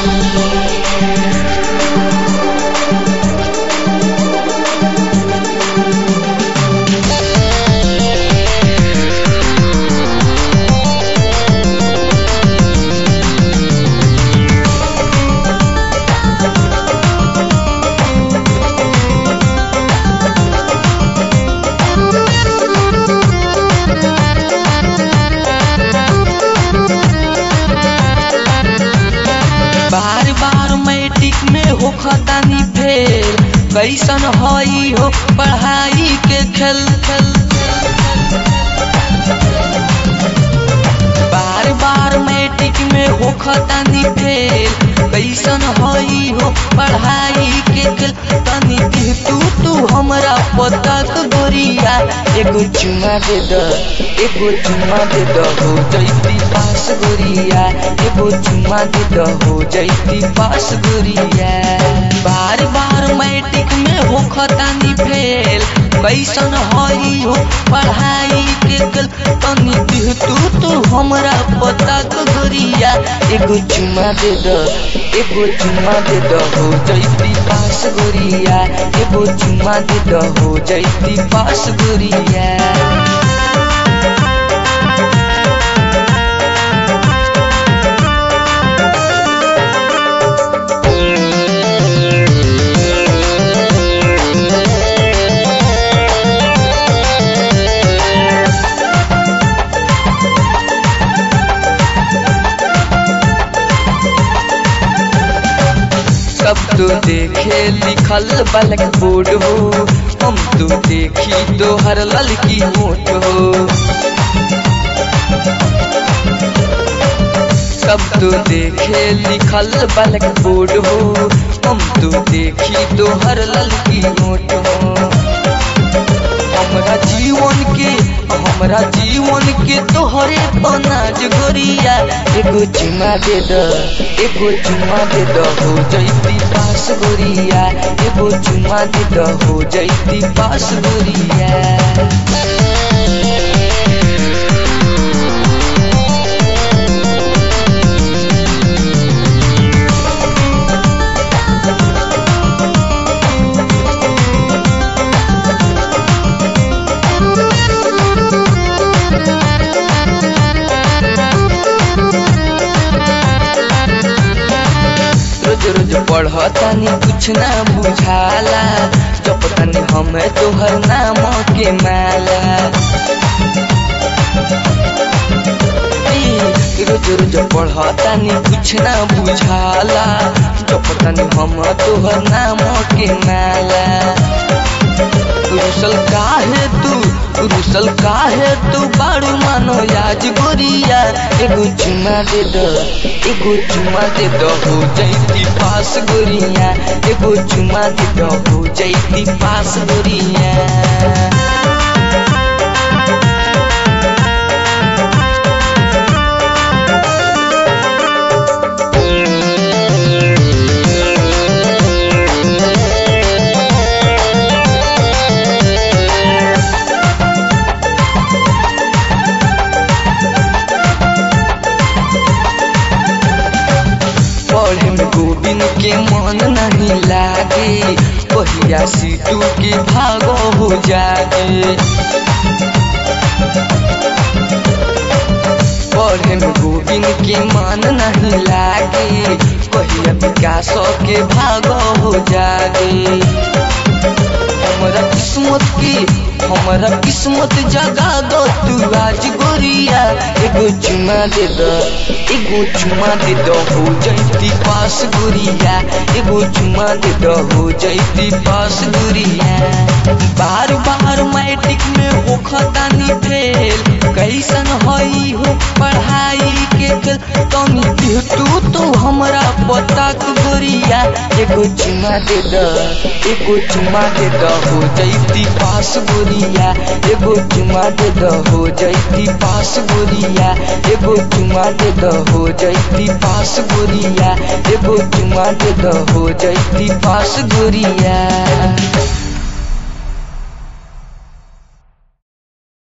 बार बार matric में हो खतानी fail कैसन हई हो पढ़ाई के खेल खेल बार बार मैट्रिक में हो खतानी फेल कैसन हई हो पढ़ाई के खेल तनी दिह तू तू हमरा पता तो गोरिया एगो चुमा दे द एगो चुमा दे द हो जैती पास गोरिया एगो चुमा दे द हो जैती पास गोरिया बार बार मैट्रिक में हो खतानी फेल कैसन हई हो पढ़ाई के कल तनी दिह तू तू हमरा पता तो गोरिया एगो चुमा दे द एगो चुमा दे द हो जैती पास गोरिया एगो चुमा दे द हो जैती पास गोरिया सब तो देखे लिखल बलक बोर्ड हो हम तो देखी तो हर ललकी होठ हो सब तो देखे लिखल बलक बोर्ड हो हम तो देखी तो हर ललकी होठ हो हमरा जीवन के हमरा जीवन के तोहरे अनाज गोरिया एगो चुमा दे द एगो चुमा दे द हो जैती पास गोरिया एगो चुमा दे द हो जैती पास गोरिया रोज रोज पढ़तानी कुछ ना बुझाला जब तनी हमें तोहर नाम के माला ई, रोज रोज पढ़तानी कुछ ना बुझाला जब तनी हम तोहर नाम के माला रुसल काहे तू रुसल काहे तू बाड़ू मानो याज गोरिया एगो चुमा दे द एगो चुमा दे द हो जैती पास गोरिया एगो चुमा दे द हो जैती पास गोरिया पढ़े में गोविंद के मन नहीं लागे पहिया सीटू के भागो हो जागे पढ़े में गोविंद के मन नहीं लागे पहिया विकास के भागो हो जागे हमरा किस्मत की हमरा किस्मत जगा दो तू आज गोरिया एगो चुमा दे द एगो चुमा दे द हो जैती पास गोरिया एगो चुमा दे द हो जैती पास गोरिया बार बार मैट्रिक में हो खतानी फेल कैसन हई हो पढ़ाई के खेल तनी दिह तू तू हमरा पता तू गोरिया एगो चुमा दे द एगो चुमा दे द हो जैती पास गोरिया एगो चुमा दे द हो जैती पास गोरिया एगो चुमा दे द हो जैती पास गोरिया एगो चुमा दे द हो जैती पास गोरिया